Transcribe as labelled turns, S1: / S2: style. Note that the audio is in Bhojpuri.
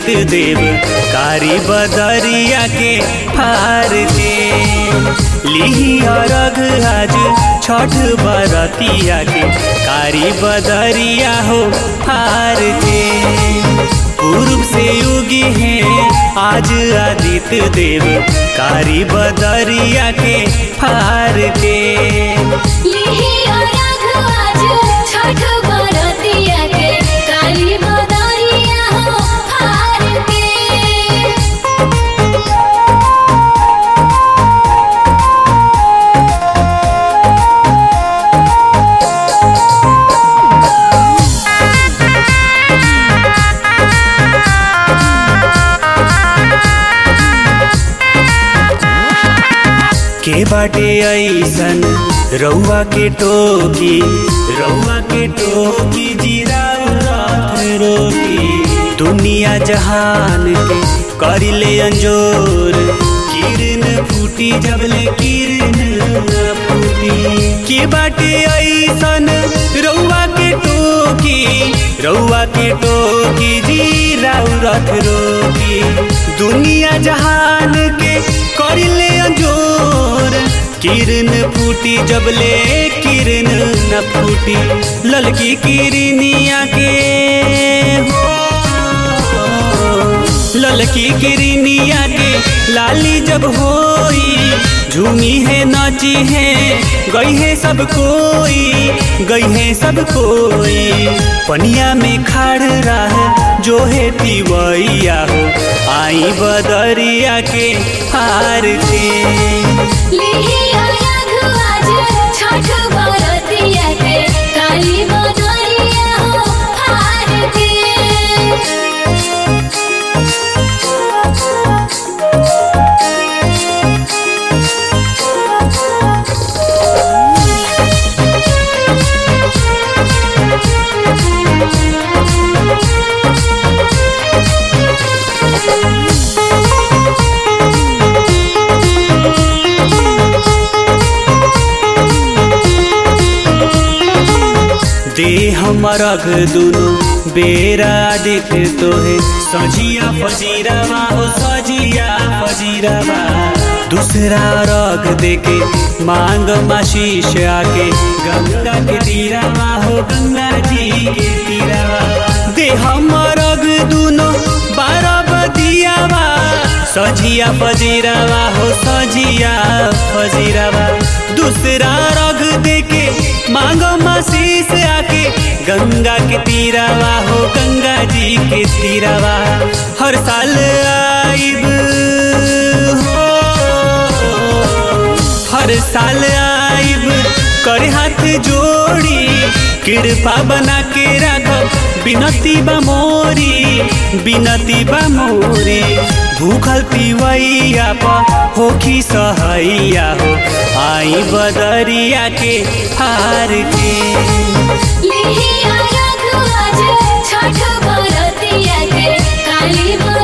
S1: आदित्य देव कारी बदरिया के फार के लिही अरग आज छठ बरतिया के कारी बदरिया हो फार के पूर्व से युगी हैं आज आदित्य देव कारी बदरिया के फार के
S2: लिहि अरघ आज छठ बरतिया के काली बदरिया हो हार के
S1: के बाटे ऐसन रउआ के टोकी रउआ के टोकी जीरा रात रोकी दुनिया जहान के करिले अंजोर किरण फूटी जबले किरण न फूटी के बाटे ऐसन रउआ के टोकी रउआ के टोकी जीरा रथ रोकी दुनिया जहान के करिले अंजोर किरण फूटी जबले किरण न फूटी ललकी किरनिया के हो ललकी किरनिया के लाली जब होई झूमी है नाची है गई है सब कोई गई है सब कोई पनिया में खाड़ रहा जो है तिवैया हो आई बदरिया के हार के
S2: लिहि अरघ आज छठ बरतिया के काली बदरिया हो हार के
S1: दे हमर अघ दुनो बेरा दिख तोहे सजिया फजीरावा हो सजिया फजीरावा दूसरा रग देके मांग माशीष आके गंगा के तीरावा हो गंगा जी के तीरावा दे हमर अघ दुनो बारह बदियावा सजिया फजीरावा हो सजिया फजीरावा दूसरा रग देके मांगो मासीस आके गंगा के तीरावा हो गंगा जी के तीरावा हर साल आइब हो हर साल आइब करे हाथ जोड़ी कृपा बना के राखब बिनती बा मोरी बिनती बा मोरी भूखल पिवैया प होखी सहैया हो आई बदरिया के हार के
S2: लिहि अरघ आज छठ बरतिया के काली